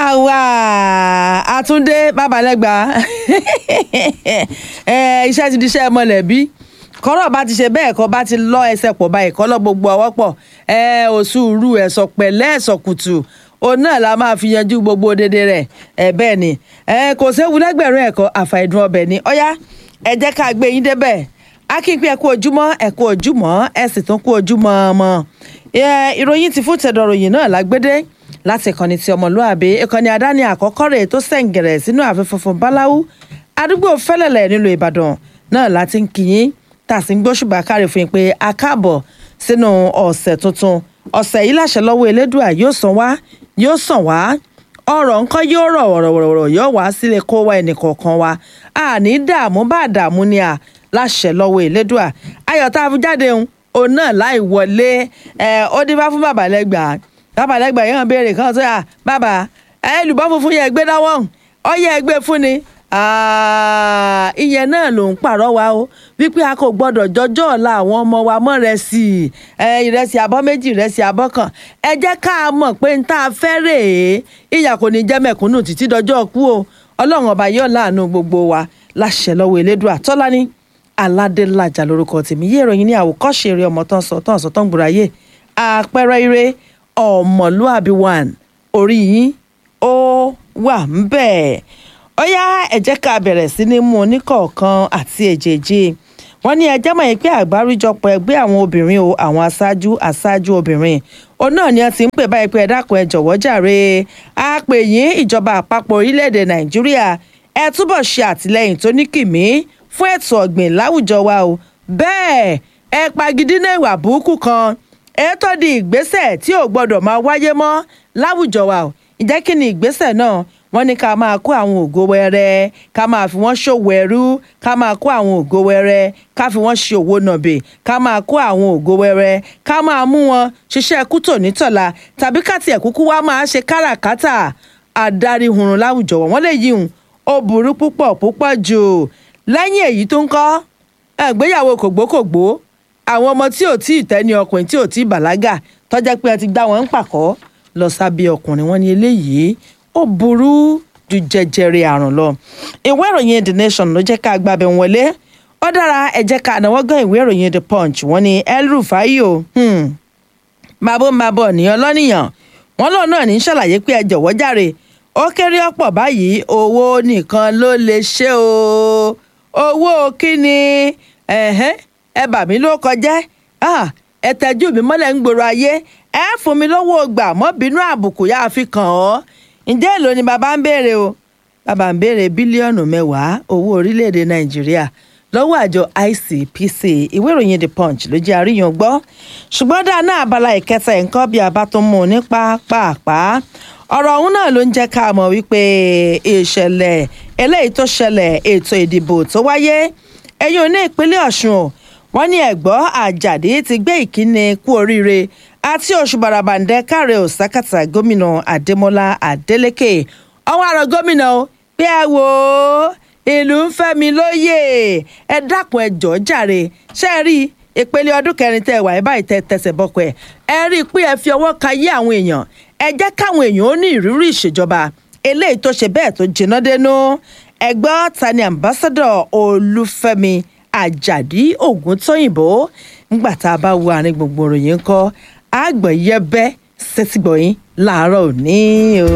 àwa àtúndé babalẹ́gba iṣẹ́ ti di iṣẹ́ mọ̀lẹ́bí kọ́rọ̀ bá ti ṣe bẹ́ẹ̀ kọ́ bá ti lọ ẹsẹ̀ pọ̀ báyìí kọ́ lọ gbogbo ọwọ́ pọ̀ òṣùrù ẹ̀sọ̀ pẹ̀lẹ́ ẹ̀sọ̀ kùtù òun náà la máa fi yanjú gbogbo dédé rẹ̀ ẹ̀ bẹ́ẹ̀ ni kò séwu lẹ́gbẹ̀rún ẹ̀kọ́ àfàìdùn ọbẹ̀ ni ọ̀yá ẹ jẹ́ ká gbé yín débẹ̀ akínpín ẹ̀kú ojúmọ́ ẹ̀kú ojúmọ́ ẹ̀ sì tún kú ojúmọ́ ọmọ ìròyìn ti fún tẹ̀dọ̀ròyìn náà lágbédé láti ìkànnì ti ọmọlúàbí ìkànnì àdáni àkọ́kọ́ rẹ̀ tó sẹ̀ǹgẹ̀rẹ̀ sínú ààfin funfun báláwú àdúgbò fẹ́lẹ̀lẹ̀ nílùú ìbàdàn náà láti ń kíyìn tá a sì ń gbóṣùbà káre fún yín pé a káàbọ̀ sínú ọ̀sẹ̀ tuntun ọ̀sẹ̀ yìí láṣẹ lọ́wọ́ elédùà yóò sàn wá yóò sàn wá ọ̀rọ̀ nǹkan yóò rọ̀ wọ̀rọ̀wọ̀rọ̀ yóò wá sílé kó wá ẹnì kọ̀ọ̀kan wa àní dààmú bá dààmú ni à láṣẹ lọ́wọ́ elédùà ayọ̀ tá a fi jáde òun náà láì wọlé ó dín bá fún bàbá lẹ́gbàá bàbá lẹ́gbàá yẹn béèrè kan tó yà bàbá ẹlùbọ́ funfun yẹn gbé dáwọ́ ọyẹ ẹgbẹ́ fún ni ìyẹn náà ló ń pàrọwà o wípé a kò gbọdọ̀ jọjọ́ ọ̀la àwọn ọmọ wa mọ́ rẹsì ìrẹsì abọ́ méjì ìrẹsì abọ́ kan ẹ jẹ́ ká a mọ̀ pé n tá a fẹ́ rèé ìyà kò ní jẹ́ mẹ̀kúnnù títí dọjọ́ kú o ọlọ́run ọba yóò láàánú gbogbo wa láṣẹ lọ́wọ́ elédùà tọ́lání aládélájà lórúkọ tèmi yé ìròyìn ní àwòkọ́ṣe eré ọmọ tán sọ tán sọ tán gbùráyè àpẹẹrẹ ire ọmọlúàbí one orí yín ó wà ń bẹ́ẹ̀ ó yá ẹ jẹ́ ká bẹ̀rẹ̀ sí ní mú oníkọ̀ọ̀kan àti èjèèjì wọ́n ní ẹjẹ́ mọ̀ pé àgbáríjọpọ̀ ẹgbẹ́ àwọn obìnrin o àwọn aṣáájú aṣáájú obìnrin òun náà ni wọ́n ti ń pè báyìí pé ẹ dákun ẹ jọ̀wọ́ jàre á pè yín ìjọba àpapọ̀ orílẹ̀-èdè nàìjíríà ẹ túbọ̀ ṣe àtìlẹ́yìn tó ní kìmí fún ètò ọ̀gbìn láwùjọ wa o bẹ́ẹ̀ ẹ pagidínà ìwà burúkú kan ètò di ìgbésẹ̀ tí ò gbọ́dọ̀ máa wáyé mọ́ láwùjọ wa o ìjẹ́ kí ni ìgbésẹ̀ náà wọ́n ní ká máa kó àwọn ògo wẹrẹ ká máa fi wọ́n ṣòwò ẹrú ká máa kó àwọn ògo wẹrẹ ká fi wọ́n ṣe òwò nàbè ká máa kó àwọn ògo wẹrẹ ká máa mú wọn ṣiṣẹ́ kútò nítọ̀la tàbí káti ẹ̀kúkú wá máa ṣe káràkátà adarí hurun láwùjọ wọn wọ́n lè yí hùn ó burú púpọ̀ púpọ̀ jù lẹ́yìn èyí tó ń kọ́ ẹ̀gbéyàwó kògbókògbó àwọn ọmọ tí ò tí ì tẹ́ni ọkùnrin tí ò tí ì bàlágà tọ́jà pé ẹ ti gbá wọn ń pàkọ́ lọ sábẹ́ ọkùnrin wọn ní eléyìí ó burú ju jẹjẹrẹ àrùn lọ ìwé ìròyìn the nation ló jẹ́ ká gbàbẹ̀ wọlé ó dára ẹ jẹ́ ká náwó gan ìwé ìròyìn the punch wọ́n ní El-Rufai o mabo mabo nìyẹn lọ́nìyàn wọ́n lọ́ọ̀ náà ní ṣàlàyé pé ẹ jọ̀wọ́ jàre ó kéré ọ̀pọ̀ báyìí owó nìkan ló lè ṣe o owó kíni ẹ bà mí ló kọjá ẹ tẹjú mi mọ́lẹ̀ ń gbòòrò ayé ẹ fún mi lọ́wọ́ gbà mọ́ bínú àbùkù yá fi kàn ọ́ ǹjẹ́ èlò ni bàbá ń béèrè o bàbá ń béèrè bílíọ̀nù mẹ́wàá owó orílẹ̀-èdè nàìjíríà lọ́wọ́ àjọ ICPC ìwé ìròyìn the punch ló jẹ́ àríyàn gbọ́ ṣùgbọ́n dáná abala ìkẹta nǹkan bí a bá tún mú un ní pápápá ọ̀rọ̀ ọ̀hún náà ló ń jẹ́ ká mọ̀ wípé ìṣẹ̀lẹ̀ eléyìí tó ṣẹlẹ̀ ètò ìdìbò tó wáyé ẹ̀yìn òní ìpínlẹ̀ ọ̀ṣun o wọ́n ní ẹ̀gbọ́ àjàdí ti gbé ìkíni kú oríire àti oṣù barabandẹ káre òsákàtà gómìnà adémọlá adélèké ọwọ́ àrò gómìnà o pé ẹ wò ó ìlú ń fẹ́ mi lóyè ẹ dákun ẹ jọ̀ọ́ jàre ṣé ẹ rí ìpele ọdún kẹrin tẹ wà ẹ báyìí tẹ tẹsẹ̀ bọ́kọ ẹ ẹ rí i pé ẹ fi ọwọ́ ka yé àwọn èèyàn ẹ jẹ́ káwọn èèyàn ó ní ìrírí ìṣèjọba eléyìí tó ṣe bẹ́ẹ̀ tó jiná dénú ẹgbẹ́ ta ni ambassador olúfẹ́mi àjàdí ògúntóyìnbó ńgbà tá a bá wo àárín gbogbo ròyìn ńkọ́ àgbọ̀yẹ́bẹ́ sẹ́tìgbọ̀yìn láàárọ̀ òní o.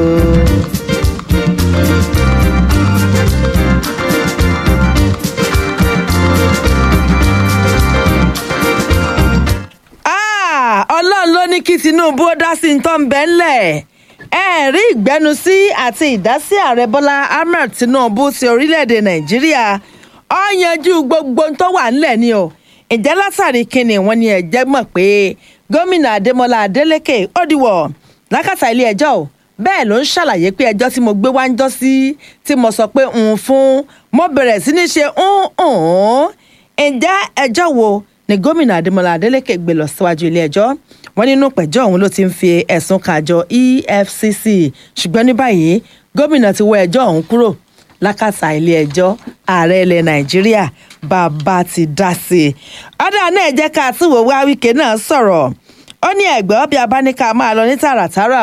ọlọ́run ló ní kí tinubu ó dá sí nǹkan bẹ́ẹ̀ ńlẹ̀ ẹ rí ìgbẹ́nusí àti ìdásí ààrẹ bọ́lá ahmed tinubu ti orílẹ̀-èdè nàìjíríà ó yanjú gbogbo tó wà ńlẹ̀ ni o ìjẹ́ látàrí kínní wọn ni ẹ̀jẹ̀ mọ̀ pé gómìnà adémọlá adélèké ó dìwọ̀ lákàtà ilé ẹjọ́ o bẹ́ẹ̀ ló ń ṣàlàyé pé ẹjọ́ tí mo gbé wá ń jọ́ sí tí mo sọ pé ń fún mo bẹ̀rẹ̀ sí ní ṣe ń ń ǹjẹ́ ẹjọ́ wo ni gómìnà adémọlá adélèké gbé lọ síwájú ilé ẹjọ́ wọn nínú pẹ̀jọ́ ọ̀hún ló ti ń fi ẹ̀sùn kan àjọ efcc ṣùgbọ́n ní báyìí gómìnà ti wọ ẹjọ́ ọ̀hún kúrò lákàtà ilé ẹjọ́ ààrẹ ilẹ̀ nàìjíríà bàbá ti dá sí i ọ̀dà náà jẹ́ ká túwò wá wíkẹ́ náà sọ̀rọ̀ ó ní ẹ̀gbẹ́ bí a bá ní ká máa lọ ní tààràtàrà o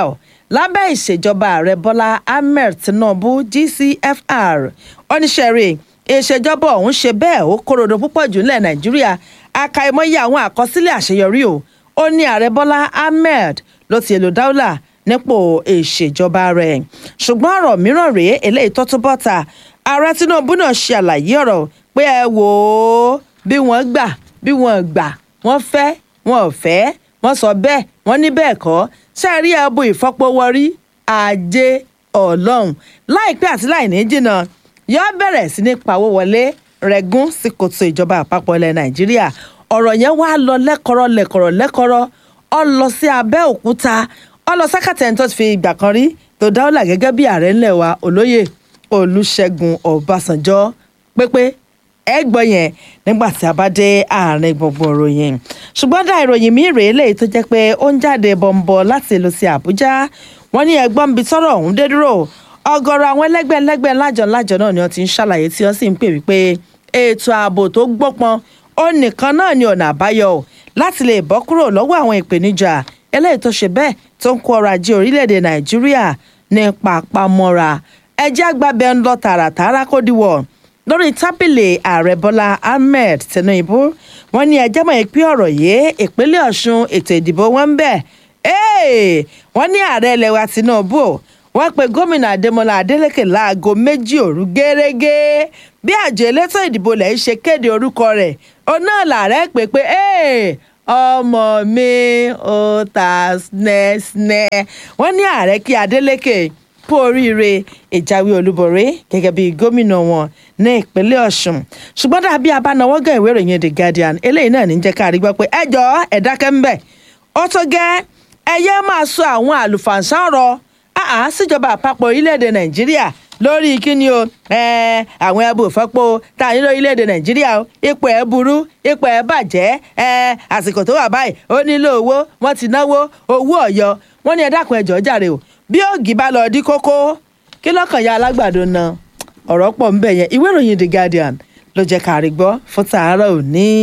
lábẹ́ ìṣèjọba ààrẹ bọ́lá ahmed tinubu gcfr oníṣẹ́rẹ́ ìṣèjọba ọ̀hún ṣe bẹ́ẹ̀ ó kórodò púpọ̀ jù nílẹ̀ nàìjíríà àkàìmọye àwọn àkọsílẹ̀ àṣeyọrí o ó ní ààrẹ bọ́lá ahmed ló ti èlò dáúlà nípò ìṣèjọba rẹ̀ ṣùgbọ́n ọ̀rọ̀ mìíràn rèé eléyìí tó tún bọ́ta ààrẹ tinubu náà ṣe àlàyé ọ̀rọ̀ pé ẹ wò ó bí wọ́n gbà bí wọ́n gbà wọ́n fẹ́ wọn ò fẹ́ wọ́n sọ bẹ́ẹ̀ wọ́n ní bẹ́ẹ̀ kọ́ sẹ́ẹ̀rí ẹ̀bù ìfọpọ́wọ́rí ajé ọlọ́run láìpẹ́ àti láìní jìnnà yọ bẹ̀rẹ̀ sí ní pawó wọlé rẹ̀gún sí kòtò ìjọba àpapọ̀ ilẹ̀ nàìjíríà ọ̀rọ̀ yẹn wá lọ lẹ́kọ̀rọ̀ lẹ́kọ̀rọ̀ lẹ́kọ̀rọ̀ ọ lọ sí abẹ́òkúta ọ lọ sákàtẹ̀ tó ti fi ìgbà kan rí tó dáwọ́là gẹ́gẹ́ bí ààrẹ ńlẹ̀ wa olóyè olùṣègùn ọbásanjọ́ pépé ẹ gbọ́ yẹn nígbà tí a bá dé àárín gbogbo ìròyìn ṣùgbọ́n dá ìròyìn mi rèé léyìí tó jẹ́ pé ó ń jáde bọ̀m̀bọ̀ láti ìlú sí àbújá wọ́n ní ẹgbọ́n ń bi tọ́rọ̀ ọ̀hún dé dúró ọ̀gọ̀rọ̀ àwọn ẹlẹ́gbẹ́ ẹlẹ́gbẹ́ lájọ lájọ náà ni wọ́n ti ń ṣàlàyé tí wọ́n sì ń pè wípé ètò ààbò tó gbópọn ó nìkan náà ni ọ̀nà àbáyọ láti lè bọ́ kúrò lọ́wọ́ àwọn ìpèníjà eléyìí tó ṣe bẹ́ẹ̀ tó ń kó ọrọ̀ ajé orílẹ̀-èdè nàìjíríà ní pàpamọ́ra ẹjẹ́ àgbàbẹ́ ń lọ tààràtààrà kó diwọ̀ lórí tábìlì ààrẹ bọ́lá ahmed tinubu wọ́n ní ẹjẹ́ mọ̀ pé ọ̀rọ̀ yìí ìpínlẹ̀ ọ̀ṣun ètò ìdìbò wọn ń bẹ̀ wọ́n ní ààrẹ ilẹ̀ wa tinubu wọ́n pe gómìnà adémọlá adélèké láago méjì òru gẹ́rẹ́gẹ́ bí àjọ elétò ìdìbò lẹ̀ ń ṣe kéde orúkọ rẹ̀ òun náà làárẹ̀ pé pé ọmọ mi ò ta snẹ́snẹ́ wọ́n ní ààrẹ kí adélèké kú oríire ìjáwé olúborí gẹ́gẹ́ bí gómìnà wọn ní ìpínlẹ̀ ọ̀ṣun ṣùgbọ́n dàbí abánáwọ́gàn ìwé ìròyìn the guardian eléyìí náà ní jẹ́ ká rí gbọ́ pé ẹ jọ ẹ dákẹ́ ń bẹ̀ ó tó gẹ́ ẹ yẹ máa sọ àwọn àlùfàǹsá ọ̀rọ̀ àá síjọba àpapọ̀ orílẹ̀-èdè nàìjíríà lórí kíni o àwọn ẹbù ìfọ́pọ̀ tá a ní lórílẹ̀‐èdè nàìjíríà o ipò ẹ̀ burú ipò ẹ̀ bàjẹ́ àsìkò tó wà báyìí ó nílò owó wọ́n ti náwó owó ọ̀yọ́ wọ́n ní ẹ dákun ẹ jọ̀ọ́ jàre o bí ògì bá lọ dí kókó kí lọ́kàn ya alágbàdo na ọ̀rọ̀ pọ̀ ń bẹ̀ yẹn ìwé ìròyìn the guardian ló jẹ́ ká rí gbọ́ fún tàárọ̀ òní.